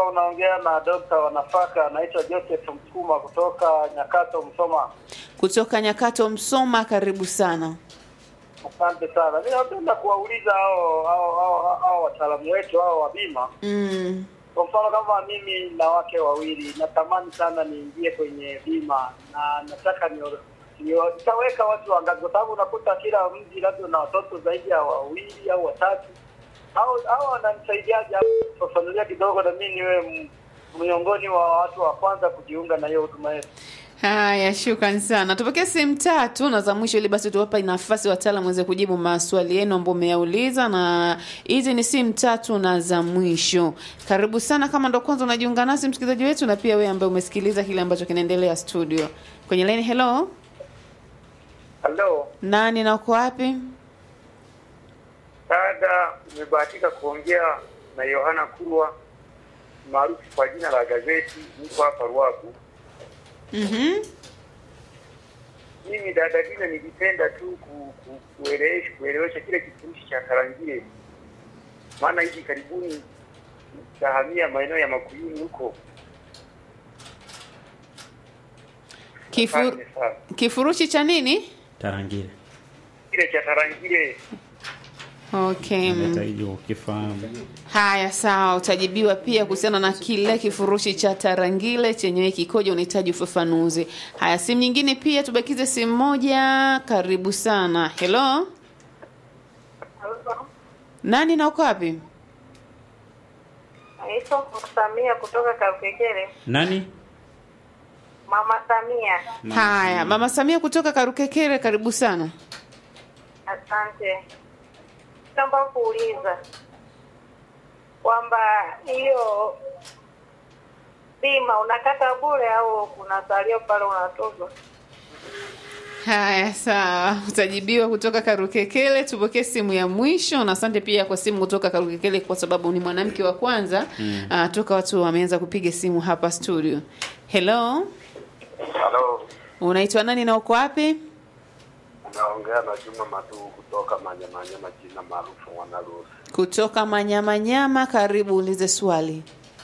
hapa unaongea na dokta wa nafaka anaitwa Joseph Msukuma kutoka Nyakato, Msoma. kutoka Nyakato, Msoma. Karibu sana. Asante sana. Mimi napenda kuwauliza hao hao hao hao wataalamu wetu hao wa bima. Mm. Kwa mfano kama mimi na wake wawili, natamani sana niingie kwenye bima na nataka ni nitaweka watu wangapi, kwa sababu unakuta kila mji labda na watoto zaidi ya wawili au watatu. Hao hao wananisaidiaje? Fafanulia kidogo, na mimi niwe m- miongoni wa watu wa kwanza kujiunga na hiyo huduma yetu. Haya, shukran sana. Tupokee simu tatu na za mwisho, ili basi tuwapa nafasi wataalamu waweze kujibu maswali yenu ambayo mmeyauliza, na hizi ni simu tatu na za mwisho. Karibu sana, kama ndo kwanza unajiunga nasi msikilizaji wetu, na pia wewe ambaye umesikiliza kile ambacho kinaendelea studio kwenye line. Hello, Halo, nani na uko wapi? dada, nimebahatika kuongea na Yohana Kurwa maarufu kwa jina la gazeti. Niko hapa Ruaku. Mhm. Mimi dada Dina, nilipenda tu ku, ku, kuelewesha kuelewesha kile kifurushi cha Tarangire, maana hivi karibuni tahamia maeneo ya Makuyuni huko. Kifu, Asante sana. kifurushi cha nini? Tarangire. Kile cha Tarangire Okay. Leta hiyo ukifahamu. Haya, sawa, utajibiwa pia kuhusiana na kile kifurushi cha Tarangire chenyewe kikoje, unahitaji ufafanuzi. Haya, simu nyingine pia, tubakize simu moja. Karibu sana. Hello, nani na uko wapi? Naitwa Samia kutoka Karukekere. Nani? Mama Samia, Haya, mama Samia kutoka Karukekere, karibu sana. asante. Naomba kuuliza kwamba hiyo bima unakata bure au kuna salio pale unatozwa? Haya, sawa, utajibiwa kutoka Karukekele. Tupokee simu ya mwisho, na asante pia kwa simu kutoka Karukekele kwa sababu ni mwanamke wa kwanza mm. uh, toka watu wameanza kupiga simu hapa studio. Hello, Halo, unaitwa nani na uko wapi? naongea na Juma Madu kutoka Manyamanyama, jina maarufu Mwanarusi. Kutoka Manyamanyama, karibu ulize swali.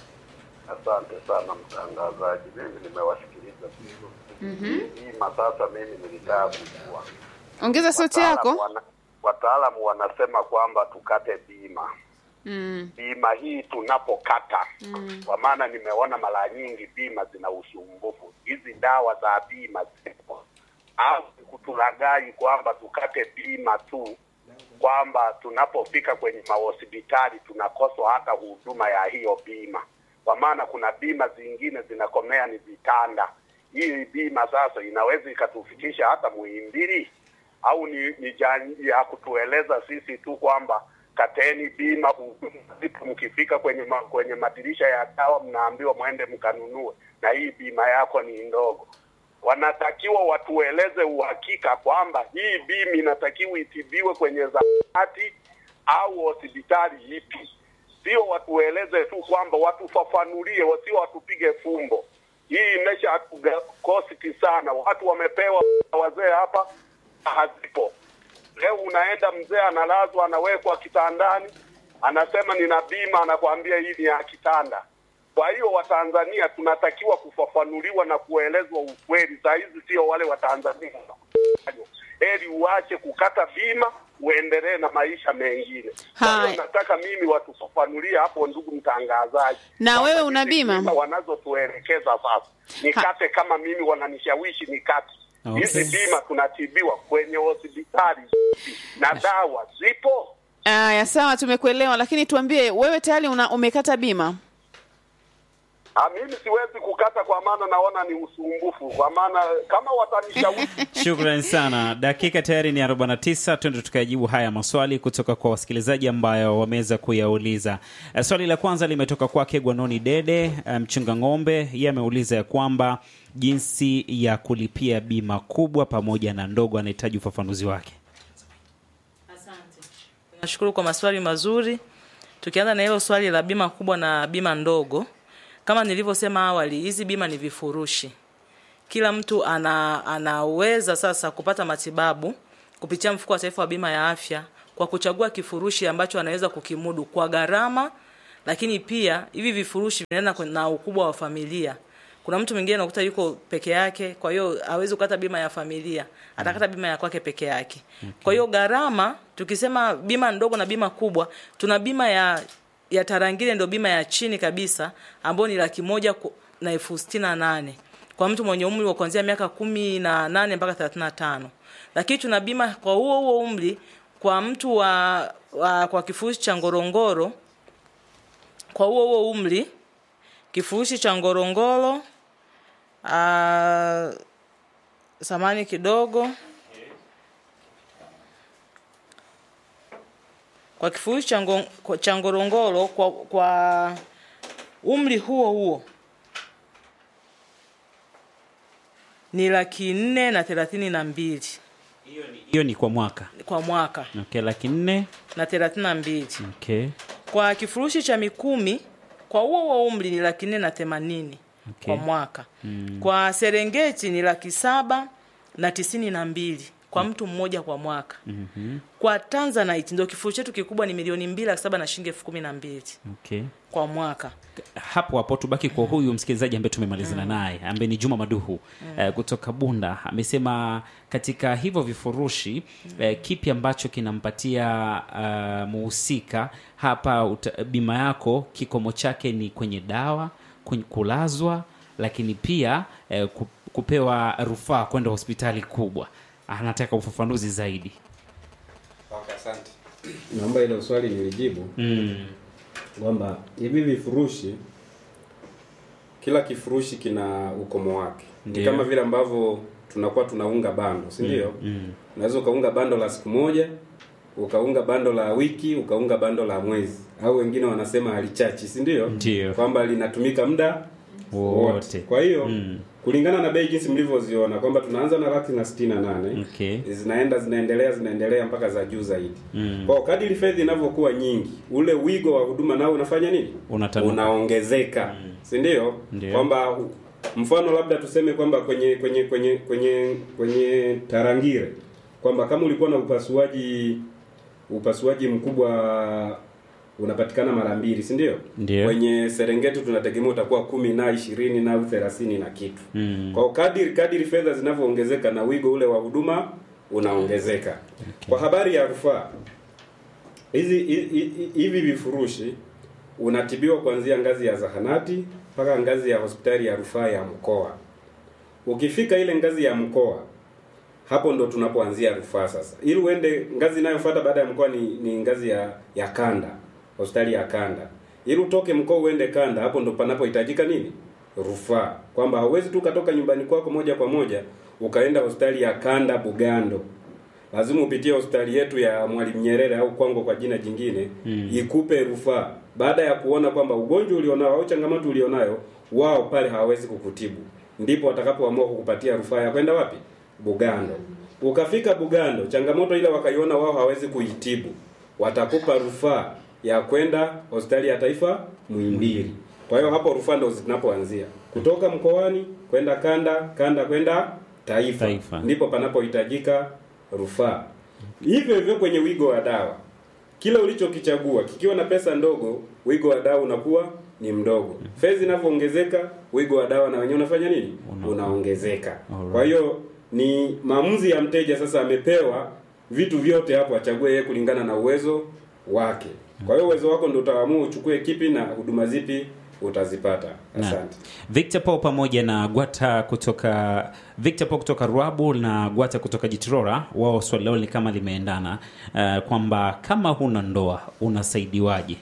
Asante sana mtangazaji, mimi nimewasikiliza vizuri. Hii masasa mimi nilitaka kujua Ongeza sauti Wataalamu yako. wana- wataalamu wanasema kwamba tukate bima Mm. bima hii tunapokata kwa maana nimeona mara nyingi bima zina usumbufu. Hizi dawa za bima zipo au kutulagai kwamba tukate bima tu, kwamba tunapofika kwenye mahospitali tunakoswa hata huduma ya hiyo bima, kwa maana kuna bima zingine zinakomea ni vitanda. Hii bima sasa inaweza ikatufikisha hata Muhimbili au ni, ni jani ya kutueleza sisi tu kwamba kateni bima, huduma zipo, mkifika kwenye ma, kwenye madirisha ya dawa mnaambiwa mwende mkanunue, na hii bima yako ni ndogo. Wanatakiwa watueleze uhakika kwamba hii bima inatakiwa itibiwe kwenye zahanati au hospitali ipi, sio watueleze tu kwamba watufafanulie, wasio watupige fumbo. Hii imesha kosti sana, watu wamepewa wazee hapa hazipo. Leo unaenda mzee analazwa, anawekwa kitandani, anasema nina bima, anakwambia hii ni ya kitanda. Kwa hiyo Watanzania tunatakiwa kufafanuliwa na kuelezwa ukweli. Saa hizi sio wale Watanzania heri uache kukata bima uendelee na maisha mengine. Kwa Hai. hiyo nataka mimi watufafanulie hapo, ndugu mtangazaji. Na Kwamba wewe una hizi bima? wanazotuelekeza sasa, nikate kama mimi wananishawishi nikate Okay. hizi bima tunatibiwa kwenye hospitali na dawa zipo. Aya, sawa, tumekuelewa, lakini tuambie wewe tayari una umekata bima? Ah, mimi siwezi kukata kwa maana naona ni usumbufu, kwa maana kama watanishawishi Shukrani sana. Dakika tayari ni 49. Twende tukayajibu haya maswali kutoka kwa wasikilizaji ambayo wameweza kuyauliza. Eh, Swali la kwanza limetoka kwake Gwanoni Dede eh, mchunga ng'ombe. Yeye ameuliza ya kwamba jinsi ya kulipia bima kubwa pamoja na ndogo, anahitaji ufafanuzi wake. Nashukuru kwa maswali mazuri. Tukianza na hilo swali la bima kubwa na bima ndogo, kama nilivyosema awali, hizi bima ni vifurushi. Kila mtu ana anaweza sasa kupata matibabu kupitia mfuko wa taifa wa bima ya afya kwa kuchagua kifurushi ambacho anaweza kukimudu kwa gharama lakini pia hivi vifurushi vinaenda kwen- na ukubwa wa familia kuna mtu mwingine unakuta yuko peke yake kwa hiyo hawezi kukata bima ya familia atakata bima ya kwake peke yake kwa hiyo gharama tukisema bima ndogo na bima kubwa tuna bima ya ya tarangire ndio bima ya chini kabisa ambayo ni laki moja ku- na elfu sitini na nane kwa mtu mwenye umri wa kuanzia miaka kumi na nane mpaka thelathini na tano lakini tuna bima kwa huo huo umri kwa mtu wa, wa kwa kifurushi cha ngorongoro kwa huo huo umri kifurushi cha ngorongoro uh, samani kidogo kwa kifurushi cha ngo- kwa- cha ngorongoro kwa, kwa umri huo huo ni laki nne na thelathini na mbili hiyo ni kwa mwaka kwa mwaka okay, laki nne na thelathini na mbili okay. kwa kifurushi cha mikumi kwa huo huo umri ni laki nne na themanini Okay. kwa mwaka mm. kwa serengeti ni laki saba na tisini na mbili kwa mtu mmoja kwa mwaka mm-hmm. kwa tanzanite ndio kifurushi chetu kikubwa ni milioni mbili laki saba na shilingi elfu kumi na mbili Okay. kwa mwaka hapo hapo tubaki kwa huyu msikilizaji ambaye tumemalizana naye ambaye ni Juma Maduhu eh, kutoka Bunda amesema katika hivyo vifurushi eh, kipi ambacho kinampatia uh, muhusika hapa uta, bima yako kikomo chake ni kwenye dawa kwenye kulazwa lakini pia eh, ku- kupewa rufaa kwenda hospitali kubwa anataka ufafanuzi zaidi Okay, asante. Naomba hilo swali nilijibu kwamba hivi vifurushi, kila kifurushi kina ukomo wake. Ni Ndio. kama vile ambavyo tunakuwa tunaunga bando, si ndio? Unaweza ukaunga bando la siku moja, ukaunga bando la wiki, ukaunga bando la mwezi, au wengine wanasema halichachi, si ndio? Ndio. Kwamba linatumika muda Wote. Kwa hiyo kulingana na bei jinsi mlivyoziona kwamba tunaanza na laki na sitini na nane Okay. zinaenda zinaendelea zinaendelea mpaka za juu zaidi mm. kwa kadiri fedha inavyokuwa nyingi ule wigo wa huduma nao unafanya nini Unatanuka. unaongezeka mm. si ndio Ndio. kwamba mfano labda tuseme kwamba kwenye kwenye kwenye kwenye kwenye tarangire kwamba kama ulikuwa na upasuaji upasuaji mkubwa unapatikana mara mbili si ndio Ndio. kwenye serengeti tunategemea utakuwa kumi na ishirini na au thelathini na kitu Mm. kwa kadiri kadiri fedha zinavyoongezeka na wigo ule wa huduma unaongezeka kwa habari ya rufaa hizi hi- hi- hivi vifurushi unatibiwa kuanzia ngazi ya zahanati mpaka ngazi ya hospitali ya rufaa ya mkoa ukifika ile ngazi ya mkoa hapo ndo tunapoanzia rufaa sasa ili uende ngazi inayofuata baada ya mkoa ni, ni ngazi ya ya kanda hospitali ya kanda ili utoke mkoa uende kanda hapo ndo panapohitajika nini rufaa kwamba hauwezi tu ukatoka nyumbani kwako moja kwa moja ukaenda hospitali ya kanda bugando lazima upitie hospitali yetu ya mwalimu nyerere au kwango kwa jina jingine mm. ikupe rufaa baada ya kuona kwamba ugonjwa ulionao au changamoto ulionayo wao pale hawawezi kukutibu ndipo watakapoamua kukupatia rufaa ya kwenda wapi bugando ukafika bugando changamoto ile wakaiona wao hawezi kuitibu watakupa rufaa ya kwenda hospitali ya taifa Muhimbili. Kwa hiyo hapo rufaa ndo zinapoanzia kutoka mkoani kwenda kanda, kanda kwenda taifa, Taifa. ndipo panapohitajika rufaa. Hivyo hivyo kwenye wigo wa dawa, kila ulichokichagua kikiwa na pesa ndogo, wigo wa dawa unakuwa ni mdogo. Fedha inavyoongezeka, wigo wa dawa na wenyewe unafanya nini? Una- Unaongezeka. Alright. Kwa hiyo ni maamuzi ya mteja sasa, amepewa vitu vyote hapo, achague yeye kulingana na uwezo wake. Kwa hiyo uwezo wako ndio utaamua uchukue kipi na huduma zipi utazipata. Na, Asante. Victor Paul pamoja na Gwata kutoka Victor Paul kutoka Ruabu na Gwata kutoka Jitrora, wao swali lao ni kama limeendana uh, kwamba kama huna ndoa unasaidiwaje?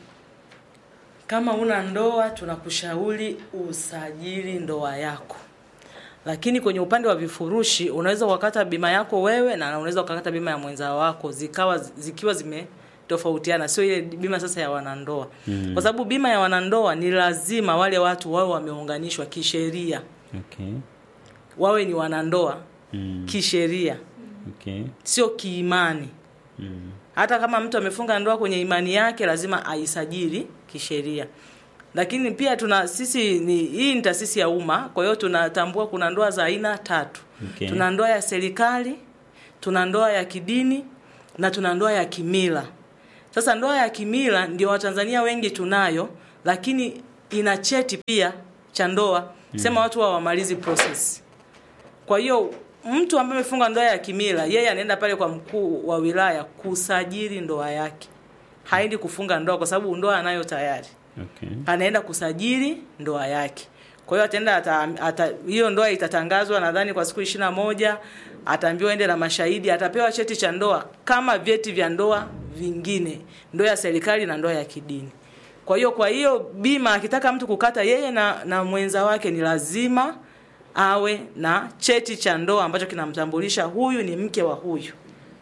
kama una ndoa tunakushauri usajili ndoa yako lakini kwenye upande wa vifurushi unaweza ukakata bima yako wewe na unaweza ukakata bima ya mwenza wako zikawa zikiwa zimetofautiana sio ile bima sasa ya wanandoa mm. kwa sababu bima ya wanandoa ni lazima wale watu wawe wameunganishwa kisheria Okay. wawe ni wanandoa Mm. kisheria Okay. sio kiimani Mm. hata kama mtu amefunga ndoa kwenye imani yake lazima aisajili kisheria lakini pia tuna sisi ni hii ni taasisi ya umma kwa hiyo tunatambua kuna ndoa za aina tatu Okay. tuna ndoa ya serikali tuna ndoa ya kidini na tuna ndoa ya kimila sasa ndoa ya kimila ndio watanzania wengi tunayo lakini ina cheti pia cha ndoa sema watu wa wamalizi process kwa hiyo mtu ambaye amefunga ndoa ya kimila yeye anaenda pale kwa mkuu wa wilaya kusajili ndoa yake haendi kufunga ndoa kwa sababu ndoa anayo tayari Okay. anaenda kusajili ndoa yake kwa hiyo ataenda ata, ata, hiyo ndoa itatangazwa nadhani kwa siku ishirini na moja ataambiwa ende na mashahidi atapewa cheti cha ndoa kama vyeti vya ndoa vingine ndoa ya serikali na ndoa ya kidini kwa hiyo kwa hiyo bima akitaka mtu kukata yeye na, na mwenza wake ni lazima awe na cheti cha ndoa ambacho kinamtambulisha huyu ni mke wa huyu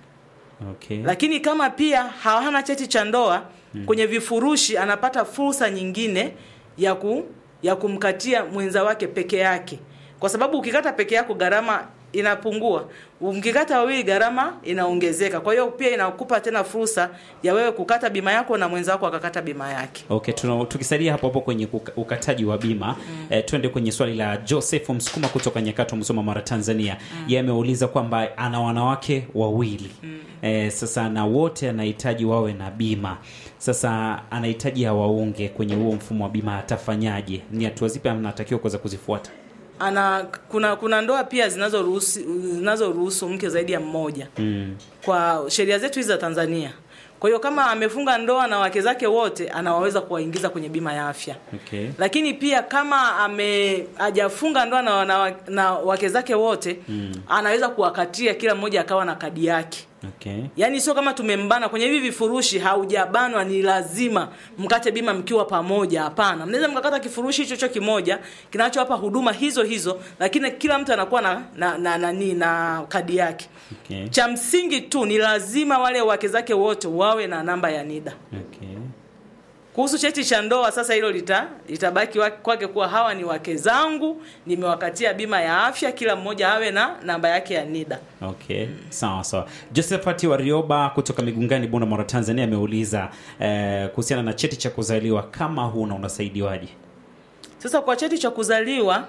Okay. lakini kama pia hana cheti cha ndoa kwenye vifurushi anapata fursa nyingine ya ku, ya kumkatia mwenza wake peke yake kwa sababu ukikata peke yako gharama inapungua mkikata wawili gharama inaongezeka kwa hiyo pia inakupa tena fursa ya wewe kukata bima yako na mwenza wako akakata bima yake Okay, tuna, tukisalia hapo hapo kwenye kuka- ukataji wa bima mm. eh, twende kwenye swali la Joseph Msukuma kutoka Nyakato, Msoma, Mara, Tanzania. Mm. Yeye ameuliza kwamba ana wanawake wawili mm. eh, sasa na wote anahitaji wawe na bima. Sasa anahitaji awaunge kwenye huo mfumo wa bima, atafanyaje? Ni hatua zipi anatakiwa kuweza kuzifuata? ana kuna kuna ndoa pia zinazoruhusu zinazoruhusu mke zaidi ya mmoja Mm. kwa sheria zetu hizi za Tanzania. Kwa hiyo kama amefunga ndoa na wake zake wote, anaweza kuwaingiza kwenye bima ya afya. Okay. Lakini pia kama ame hajafunga ndoa na, na, na wake zake wote mm. anaweza kuwakatia kila mmoja akawa na kadi yake. Okay. Yaani sio kama tumembana kwenye hivi vifurushi, haujabanwa ni lazima mkate bima mkiwa pamoja. Hapana, mnaweza mkakata kifurushi hicho hicho kimoja kinachowapa huduma hizo hizo, lakini kila mtu anakuwa na na na, na, na, na kadi yake. Okay. Cha msingi tu ni lazima wale wake zake wote wawe na namba ya NIDA. Okay. Kuhusu cheti cha ndoa sasa, hilo lita litabaki wa- kwake kuwa hawa ni wake zangu, nimewakatia bima ya afya, kila mmoja awe na namba yake ya NIDA. Okay, sawa sawa. Josephat Warioba kutoka Migungani, Bunda, Mara, Tanzania ameuliza eh, kuhusiana na cheti cha kuzaliwa, kama huna unasaidiwaje? Sasa kwa cheti cha kuzaliwa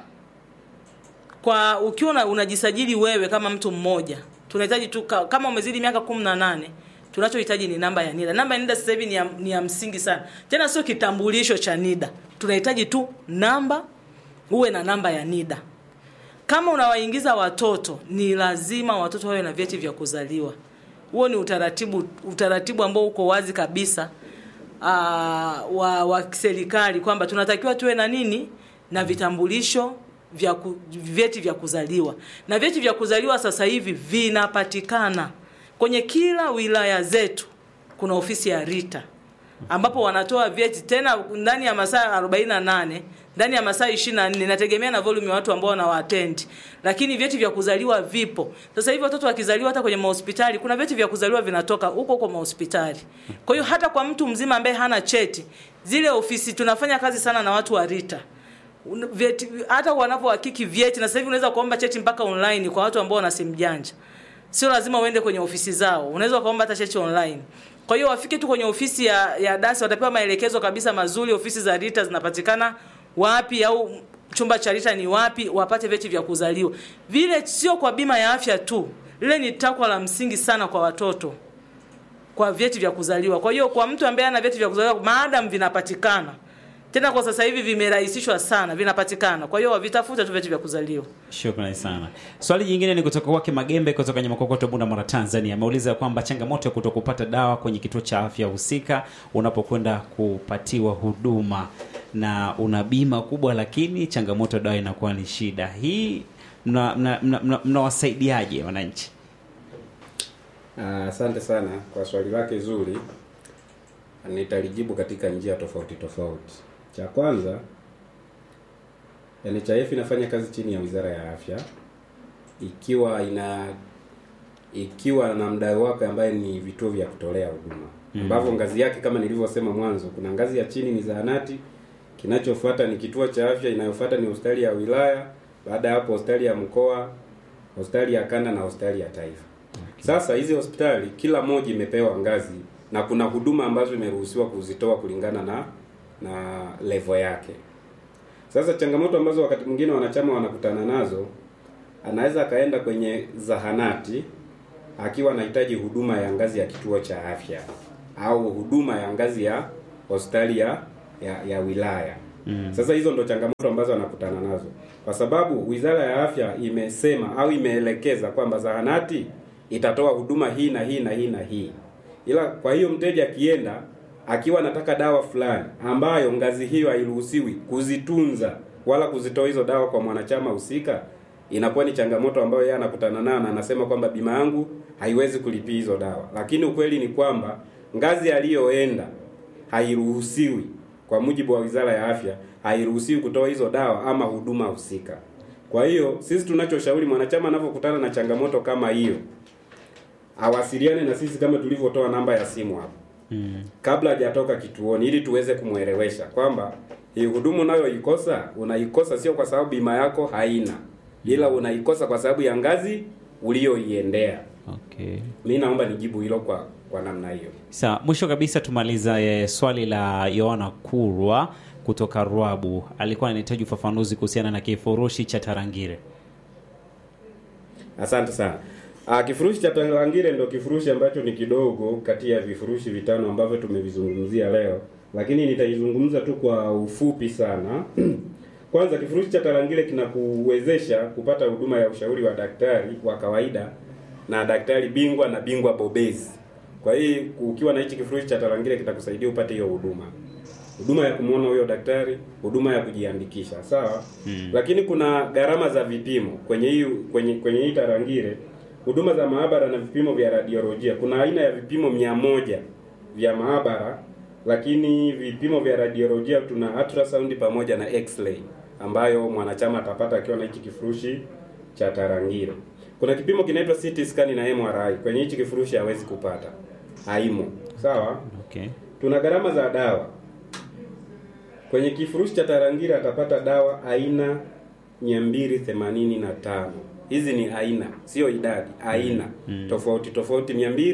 kwa ukiwa una- unajisajili wewe kama mtu mmoja, tunahitaji tu ka- kama umezidi miaka kumi na nane tunachohitaji ni namba ya NIDA. Namba ya NIDA sasa hivi ni ya, ni ya msingi sana, tena sio kitambulisho cha NIDA. Tunahitaji tu namba, uwe na namba ya NIDA. Kama unawaingiza watoto, ni lazima watoto wawe na vyeti vya kuzaliwa. Huo ni utaratibu utaratibu ambao uko wazi kabisa uh, wa, wa serikali kwamba tunatakiwa tuwe na nini na vitambulisho vya ku, vyeti vya kuzaliwa na vyeti vya kuzaliwa sasa hivi vinapatikana kwenye kila wilaya zetu. Kuna ofisi ya RITA ambapo wanatoa vyeti tena ndani ya masaa 48 ndani ya masaa 24 inategemea na volume ya watu ambao wanawaatendi, lakini vyeti vya kuzaliwa vipo sasa hivi. Watoto wakizaliwa hata kwenye mahospitali kuna vyeti vya kuzaliwa vinatoka huko huko mahospitali. Kwa hiyo hata kwa mtu mzima ambaye hana cheti, zile ofisi tunafanya kazi sana na watu wa RITA Un- vyeti, hata wanapohakiki vyeti, na sasa hivi unaweza kuomba cheti mpaka online kwa watu ambao wana simu janja sio lazima uende kwenye ofisi zao, unaweza ukaomba hata cheti online. Kwa hiyo wafike tu kwenye ofisi ya, ya dasi, watapewa maelekezo kabisa mazuri, ofisi za RITA zinapatikana wapi au chumba cha RITA ni wapi, wapate vyeti vya kuzaliwa. Vile sio kwa bima ya afya tu, lile ni takwa la msingi sana kwa watoto kwa vyeti vya kuzaliwa. Kwa hiyo kwa mtu ambaye ana vyeti vya kuzaliwa, maadam vinapatikana tena, kwa sasa hivi vimerahisishwa sana, vinapatikana. Kwa hiyo wavitafute tu vyeti vya kuzaliwa. Shukrani sana. Swali jingine ni kutoka kwake Magembe kutoka Nyamakokoto, Bunda, Mara, Tanzania. Ameuliza kwamba changamoto ya kutokupata dawa kwenye kituo cha afya husika unapokwenda kupatiwa huduma na una bima kubwa, lakini changamoto ya dawa inakuwa ni shida. Hii mnawasaidiaje mna, mna, mna mnawasaidiaje wananchi? Ah, Asante sana kwa swali lake zuri. Nitalijibu katika njia tofauti tofauti. Cha kwanza, NHIF inafanya kazi chini ya Wizara ya Afya ikiwa ina ikiwa na mdau wake ambaye ni vituo vya kutolea huduma ambavyo ngazi yake kama nilivyosema mwanzo, kuna ngazi ya chini ni zahanati, kinachofuata ni kituo cha afya, inayofuata ni hospitali ya wilaya, baada ya hapo hospitali ya mkoa, hospitali ya kanda na hospitali ya taifa. Sasa hizi hospitali kila moja imepewa ngazi na kuna huduma ambazo imeruhusiwa kuzitoa kulingana na na level yake. Sasa changamoto ambazo wakati mwingine wanachama wanakutana nazo, anaweza akaenda kwenye zahanati akiwa anahitaji huduma ya ngazi ya kituo cha afya au huduma ya ngazi ya hospitali ya ya, ya wilaya mm. Sasa hizo ndo changamoto ambazo wanakutana nazo, kwa sababu Wizara ya Afya imesema au imeelekeza kwamba zahanati itatoa huduma hii na hii na hii na hii, ila kwa hiyo mteja akienda akiwa anataka dawa fulani ambayo ngazi hiyo hairuhusiwi kuzitunza wala kuzitoa hizo dawa kwa mwanachama husika, inakuwa ni changamoto ambayo yeye anakutana nayo, na anasema kwamba bima yangu haiwezi kulipia hizo dawa, lakini ukweli ni kwamba ngazi aliyoenda hairuhusiwi kwa mujibu wa Wizara ya Afya, hairuhusiwi kutoa hizo dawa ama huduma husika. Kwa hiyo sisi tunachoshauri mwanachama anapokutana na changamoto kama hiyo, awasiliane na sisi kama tulivyotoa namba ya simu hapo Mm. kabla hajatoka kituoni ili tuweze kumwelewesha kwamba hii huduma unayoikosa unaikosa sio kwa sababu bima yako haina, ila unaikosa kwa sababu ya ngazi uliyoiendea. Okay. Mi naomba nijibu hilo kwa kwa namna hiyo. Sawa, mwisho kabisa tumaliza eh, swali la Yohana Kurwa kutoka Rwabu. Alikuwa anahitaji ufafanuzi kuhusiana na kifurushi cha Tarangire. Asante sana. Ah, kifurushi cha Tarangire ndo kifurushi ambacho ni kidogo kati ya vifurushi vitano ambavyo tumevizungumzia leo, lakini nitaizungumza tu kwa ufupi sana. Kwanza, kifurushi cha Tarangire kinakuwezesha kupata huduma ya ushauri wa daktari wa kawaida na daktari bingwa na bingwa bobezi. Kwa hiyo ukiwa na hichi kifurushi cha Tarangire kitakusaidia upate hiyo huduma huduma ya kumwona huyo daktari, huduma ya kujiandikisha, sawa mm. Lakini kuna gharama za vipimo kwenye hii kwenye kwenye hii Tarangire, huduma za maabara na vipimo vya radiolojia. Kuna aina ya vipimo mia moja vya maabara, lakini vipimo vya radiolojia tuna ultrasound pamoja na x-ray ambayo mwanachama atapata akiwa na hichi kifurushi cha Tarangire. Kuna kipimo kinaitwa CT scan na MRI, kwenye hichi kifurushi hawezi kupata, haimo, sawa Okay. Tuna gharama za dawa kwenye kifurushi cha Tarangire atapata dawa aina 285. Hizi ni aina, sio idadi, aina tofauti tofauti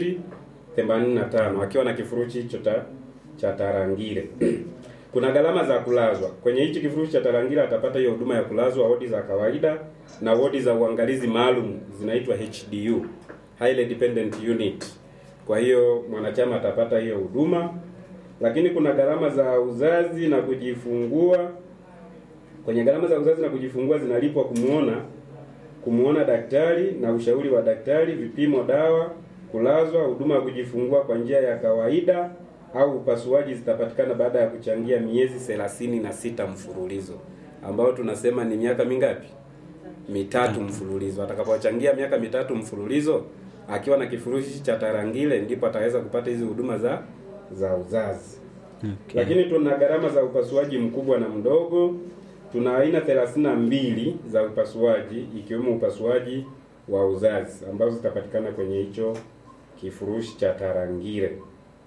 285 akiwa na kifurushi hicho cha cha Tarangire. Kuna gharama za kulazwa kwenye hichi kifurushi cha Tarangire atapata hiyo huduma ya kulazwa wodi za kawaida na wodi za uangalizi maalum zinaitwa HDU, Highly Dependent Unit. Kwa hiyo mwanachama atapata hiyo huduma lakini kuna gharama za uzazi na kujifungua. Kwenye gharama za uzazi na kujifungua zinalipwa kumuona kumuona daktari na ushauri wa daktari, vipimo, dawa, kulazwa, huduma ya kujifungua kwa njia ya kawaida au upasuaji zitapatikana baada ya kuchangia miezi thelathini na sita mfululizo, ambao tunasema ni miaka mingapi? Mitatu mfululizo. Atakapochangia miaka mitatu mfululizo akiwa na kifurushi cha Tarangire, ndipo ataweza kupata hizi huduma za za uzazi. Okay. Lakini tuna gharama za upasuaji mkubwa na mdogo. Tuna aina 32 za upasuaji ikiwemo upasuaji wa uzazi ambazo zitapatikana kwenye hicho kifurushi cha Tarangire.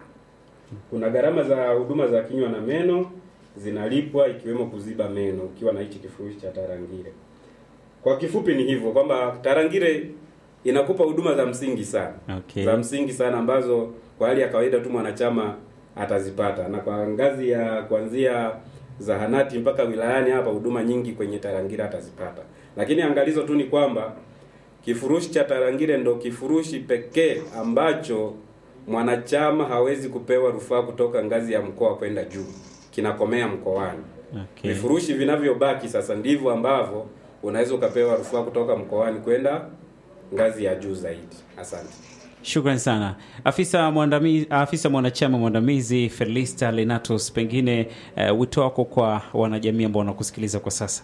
Kuna gharama za huduma za kinywa na meno zinalipwa ikiwemo kuziba meno ukiwa na hichi kifurushi cha Tarangire. Kwa kifupi ni hivyo kwamba Tarangire inakupa huduma za msingi sana Okay. za msingi sana ambazo kwa hali ya kawaida tu mwanachama atazipata, na kwa ngazi ya kuanzia zahanati mpaka wilayani hapa, huduma nyingi kwenye Tarangire atazipata. Lakini angalizo tu ni kwamba kifurushi cha Tarangire ndo kifurushi pekee ambacho mwanachama hawezi kupewa rufaa kutoka ngazi ya mkoa kwenda juu, kinakomea mkoani. Okay. Vifurushi vinavyobaki sasa ndivyo ambavyo unaweza ukapewa rufaa kutoka mkoani kwenda ngazi ya juu zaidi. Asante. Shukrani sana afisa mwandamizi, afisa mwanachama mwandamizi Felista Lenatus, pengine uh, wito wako kwa wanajamii ambao wanakusikiliza kwa sasa.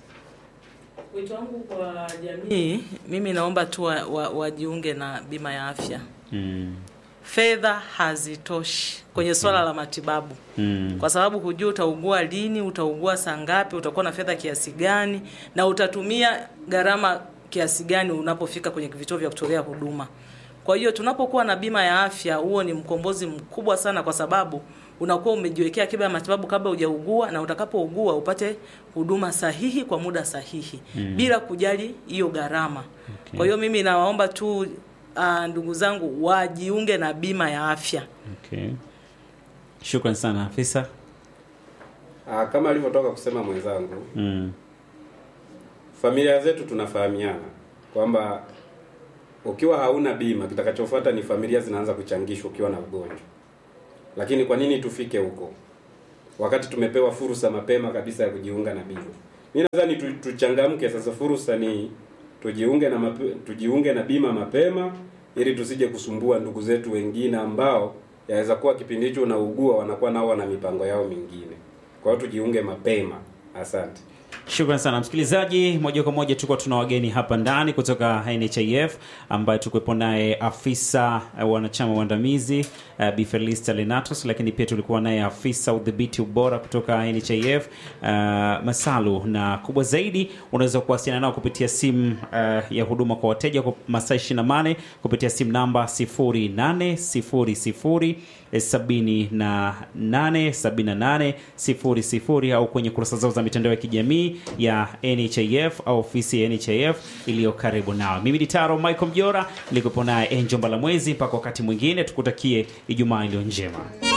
Wito wangu kwa jamii, mimi naomba tu wa- wa- wajiunge na bima ya afya. Mm. Fedha hazitoshi kwenye swala la matibabu Mm. kwa sababu hujui utaugua lini, utaugua saa ngapi, utakuwa na fedha kiasi gani, na utatumia gharama kiasi gani unapofika kwenye vituo vya kutolea huduma. Kwa hiyo tunapokuwa na bima ya afya, huo ni mkombozi mkubwa sana, kwa sababu unakuwa umejiwekea akiba ya matibabu kabla hujaugua, na utakapougua upate huduma sahihi kwa muda sahihi bila kujali hiyo gharama. Okay. Kwa hiyo mimi nawaomba tu uh, ndugu zangu wajiunge na bima ya afya. Okay. Shukrani sana afisa. Ah, kama alivyotoka kusema mwenzangu, Mm. familia zetu tunafahamiana kwamba ukiwa hauna bima, kitakachofuata ni familia zinaanza kuchangishwa ukiwa na ugonjwa. Lakini kwa nini tufike huko? wakati tumepewa fursa mapema kabisa ya kujiunga na bima. Mimi nadhani tu, tuchangamke sasa, fursa ni tujiunge na mape, tujiunge na bima mapema ili tusije kusumbua ndugu zetu wengine ambao yaweza kuwa kipindi hicho unaugua wanakuwa nao wana mipango yao mingine. Kwa hiyo tujiunge mapema. Asante. Shukran sana msikilizaji, moja kwa moja tuko tuna wageni hapa ndani kutoka NHIF ambaye tukuwepo naye afisa uh, wanachama waandamizi uh, Bi Felista Lenatus, lakini pia tulikuwa naye afisa udhibiti ubora kutoka NHIF uh, Masalu, na kubwa zaidi unaweza kuwasiliana nao kupitia simu uh, ya huduma kwa wateja kwa masaa 28 kupitia simu namba 0800 78 78 00 au kwenye kurasa zao za mitandao ya kijamii ya NHIF au ofisi ya NHIF iliyo karibu nao. Mimi ni Taro Michael Mjora, nilikuwepo naye Angel Mbalamwezi. Mpaka wakati mwingine, tukutakie Ijumaa iliyo njema.